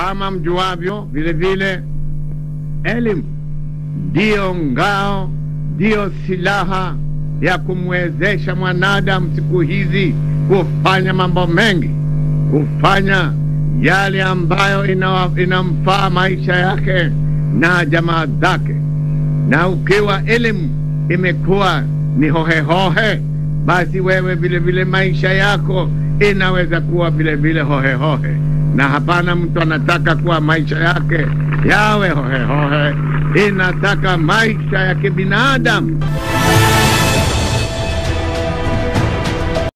kama mjuavyo vile vile elimu ndiyo ngao ndiyo silaha ya kumwezesha mwanadamu siku hizi kufanya mambo mengi kufanya yale ambayo ina, inamfaa maisha yake na jamaa zake na ukiwa elimu imekuwa ni hohehohe basi wewe vile vile maisha yako inaweza kuwa vile vile hohehohe na hapana mtu anataka kuwa maisha yake yawe hohehohe inataka maisha ya kibinadamu